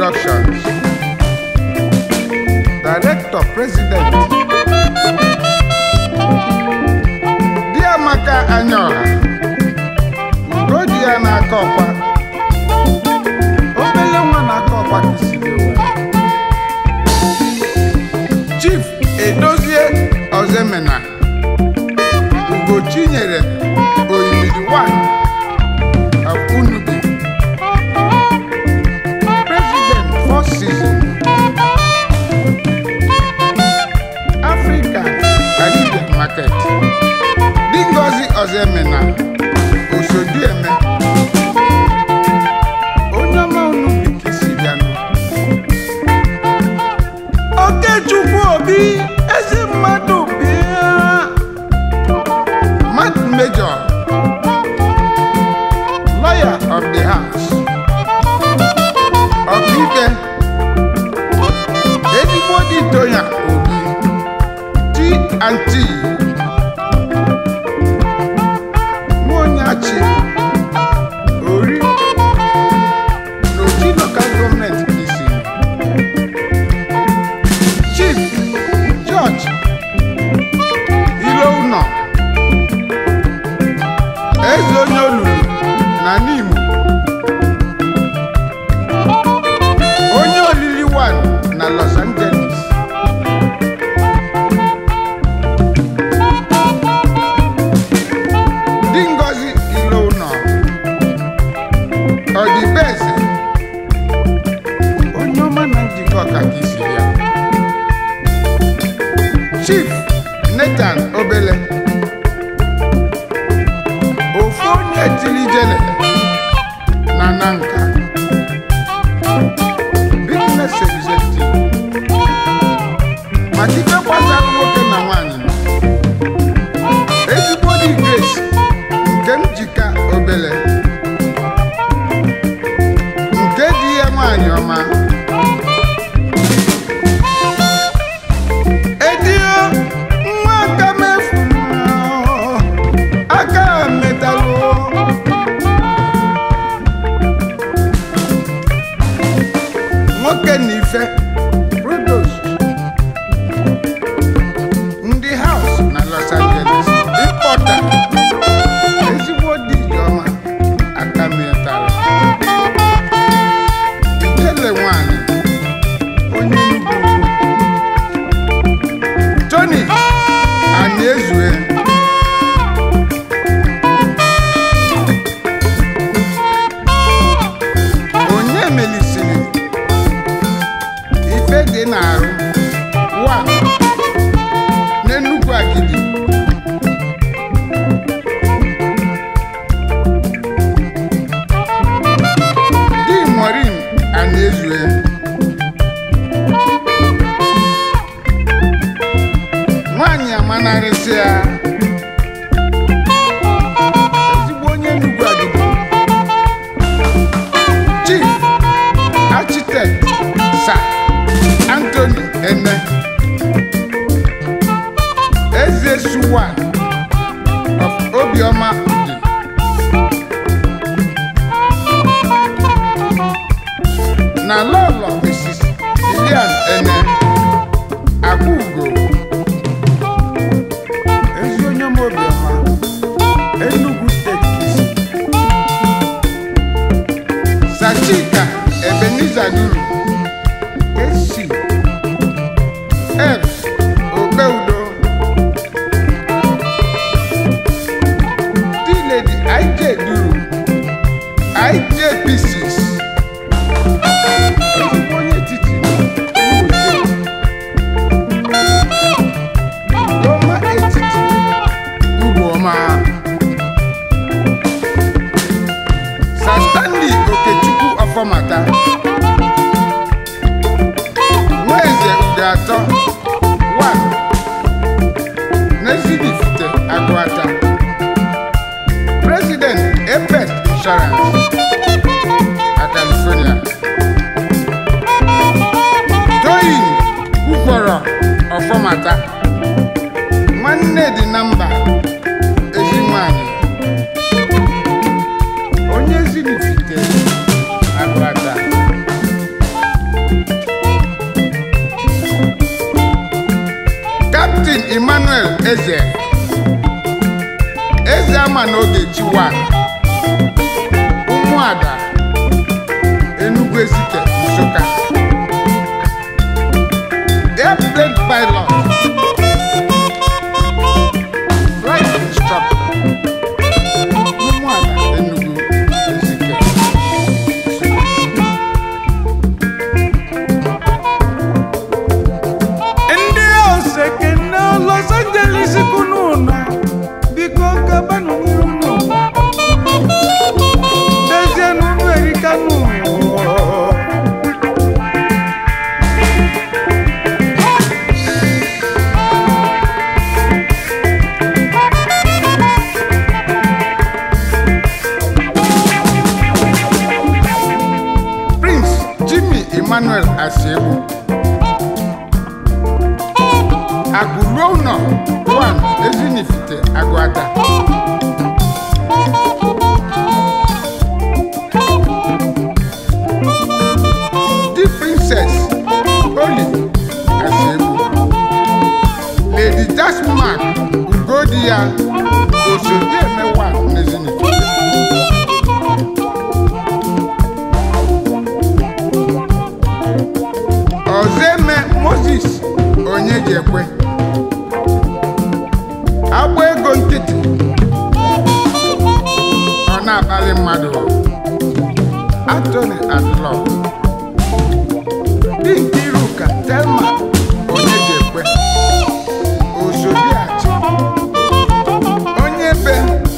Productions Director President Diamaka Anyaọha Ugodi ya na-aka ọkwa obele nwa na-aka ọkwa ka isi ewe Chief Edozie Ozemena Ugochinyere Oyimiri one of Unubi President Four Season Africa Caribbean Market Dingozi Ozemena Osodieme onye ọma Unubi ka isi bịanụ Okechukwu Obi ezi mmadụ bịa Matt Major Lawyer of the House Ọkaikpe ezigbo dị Toya Obi T&T Nwaonyeachi Ori n'Oji Local Government isi Chief George Ilounọ Eze onye olulu na Nimo onye olili one na Los Angeles di Ngozi Ilounọ ọdịbeze onye ọma na njikọ ọka ka isi ya Chief Nathan Obele ofu onye tiri jele na nanka business executive maka ife gbasara nwoke na nwanyị ezigbo dị grace nke njika obele nke di ya nwanyị ọma edio nwa aka mefu aka metalụ nwoke na ife provost ndị haus na los angeles ịkpọta ezigbo dị ijeọma aka metara ijele nwanyị onye Enugu tony anyị ezue onye melisiri ife dị n'arụ wa n'Enugu Agidi di morin ana ezue nwanyị amanarịsịa ezigbo onye Enugu Agidi chief architect sir anthony ene eze suwa of obioma udi na lọlọ mrs lilian ene akwugo ezi onye ọma obiọma enugu steeti Sachika Ebenezer Duru Esi F Okeudo T-Lady IJ Duru IJ Pieces ezigbo onye etiti Imo Steeti Goma etiti Ugwuọma Sir Stanley Okechukwu Ọfọmata Nweze Ude atọ one Nezibifite Agụata President Apex Insurance na California Toyin Ukworo Ọfọmata Nwanne dị na mba ezi nwanyị onye zilifite agụata Captain Emmanuel Eze Eze ama n'oge Chiwan Ụmụada Enugu Ezike Nsụka Airplane pilot Flight instructor Ụmụada Enugu Ezike ndị oseke na los angeles kunu nọ biko gabanụ n'iru nụ dezie n'ụlọ erika nụ Prince Jimmy Emmanuel Asiegbu Agụruo ụnọ Juan Ezinifite Agụata The Princess Oli Asiegbu Lady Jasmark Ugodi ya Osodieme Wan n'Ezinifite Ozeme Moses onye ji ekwe agba ego nkịtị ọ na-akpali mmadụ Anthony Adlọ di Nkiruka Telma onye ji ekwe Ozodiachi onye be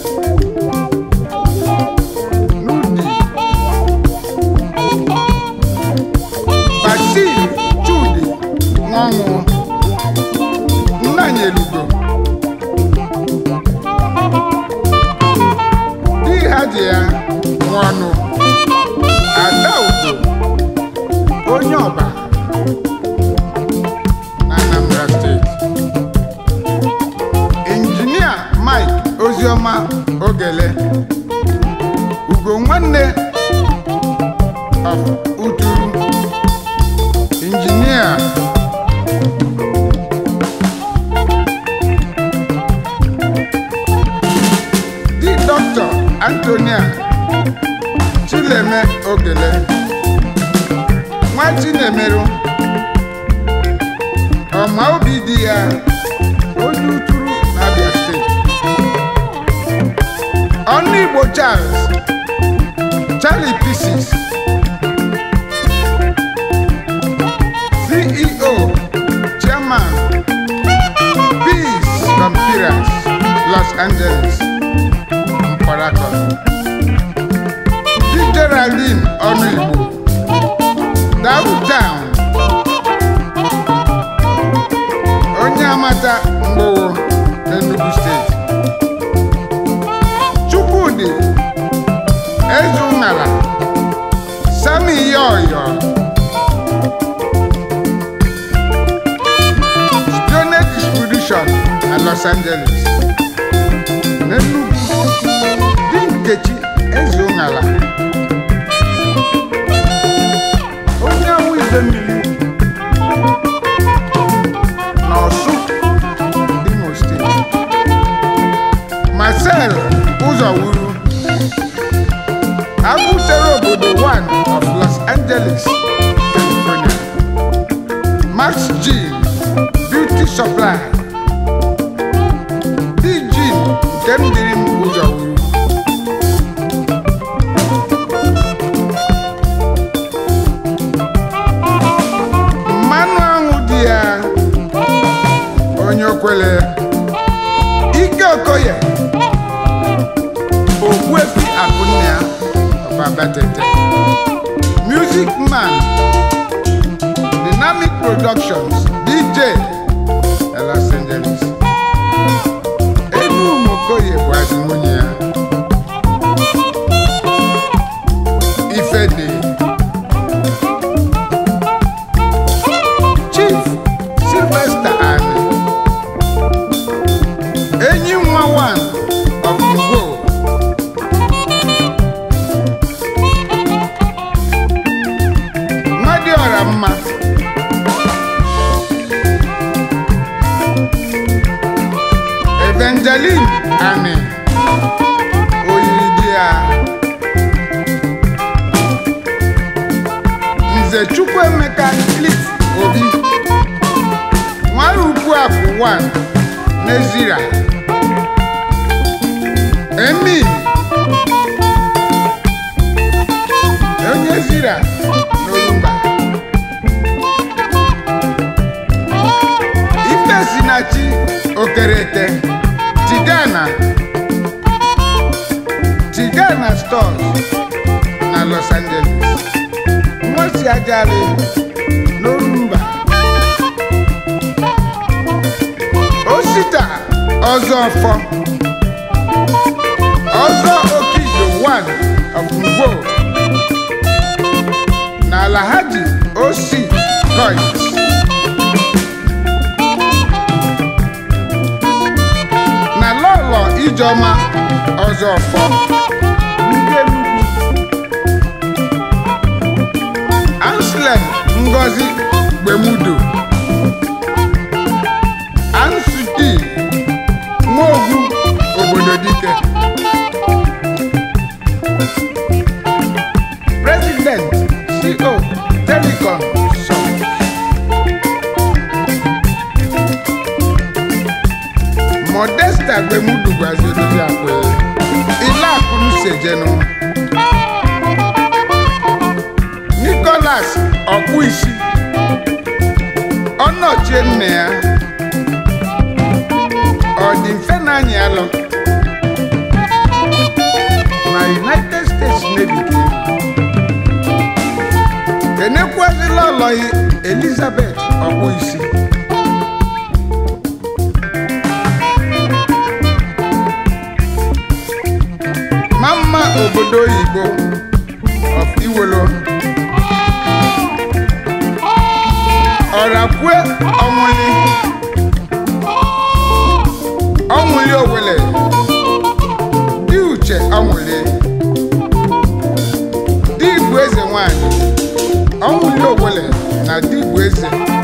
n'ụdị Basil Chudi Nwanwụ Nnanyelugo di ha ji ya nwọnụ Ada Udo onye ọba na Anambra steeti injinia Mike Ozioma Ogele Ugo nwanne of Uturu injinia di dọkịta antonia chileme ogele nwa chinemerụ ọma obi di ya onye uturu n'abia steeti ọnụ igbo charles charlie pieces CEO, Chairman, Peace Computers, Los Angeles, Mparakọ. Di Geraldine Ọnụigbo, Downtown, onye amata mgbowo n'Enugu steeti. Chukwudi Ezeunala, Sami Yoyo, Stone Distribution na Los Angeles. N'Enugu, di Nkechi Ezeunala. Onye awụ ide mmiri n'Ọsụ, Imo steeti. Marcel Ụzọwuru, agụtere obodo 1 of Los Angeles, California. Max Jean Beauty Supply Di Jean nke m dịrị m ụzọ wuru mmanụ aṅụ dị ya onye okwele ike okoye ogbuefi akụnne ya ọbabatete music man Dynamic Productions DJ na Los Angeles Enu Mokoye bụ azụ nwunye ya Ifede Chief Sylvester Ani Enyi nwa one of Igbo Nwadịọra mma cliff obi nwara ukwu akụ 1 n'ezira emin onye zira n'orumba ifesinachi okereke tigana tigana stores na los angeles nwosi ajali n'orumba osita ọzọ ọfọ ọzọ okido 1 of ngwo na alhaji osi coins na lọlọ ijeọma ọzọ ọfọ ndị Enugu anslem ngozi gbemudo ansuti nwaogwu obodo dike president co telecom sọ modesta gbemudu gwaziri akwe ilé àkúrú ṣèjẹnu nicholas ọkpụisi ọnọchie nne ya ọ dị mfe na anyị alụ na united states navy ka ị nọ. enekwazila ọlọyi elizabeth ọkpụisi mama obodo oyibo of iwolo ọrakwe ọnwụli ọnwụli owele di uche ọnwụli di igbo eze nwanyị ọnwụli owele na di igbo eze